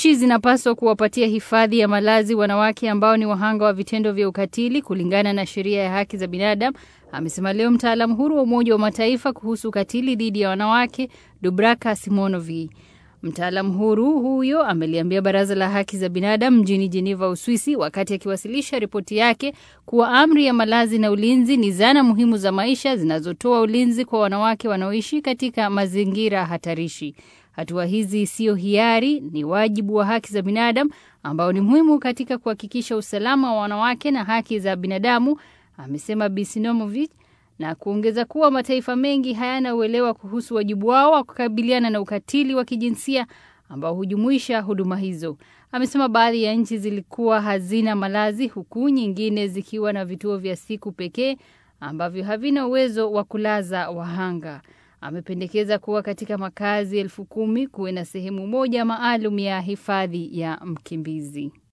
Nchi zinapaswa kuwapatia hifadhi ya malazi wanawake ambao ni wahanga wa vitendo vya ukatili kulingana na sheria ya haki za binadamu, amesema leo mtaalamu huru wa Umoja wa Mataifa kuhusu ukatili dhidi ya wanawake Dubraka Simonovi. Mtaalamu huru huyo ameliambia Baraza la Haki za Binadamu mjini Geneva, Uswisi, wakati akiwasilisha ripoti yake kuwa amri ya malazi na ulinzi ni zana muhimu za maisha zinazotoa ulinzi kwa wanawake wanaoishi katika mazingira hatarishi. Hatua hizi siyo hiari, ni wajibu wa haki za binadamu ambao ni muhimu katika kuhakikisha usalama wa wanawake na haki za binadamu, amesema Bisinomovic na kuongeza kuwa mataifa mengi hayana uelewa kuhusu wajibu wao wa kukabiliana na ukatili wa kijinsia ambao hujumuisha huduma hizo. Amesema baadhi ya nchi zilikuwa hazina malazi huku nyingine zikiwa na vituo vya siku pekee ambavyo havina uwezo wa kulaza wahanga. Amependekeza kuwa katika makazi elfu kumi kuwe na sehemu moja maalum ya hifadhi ya mkimbizi.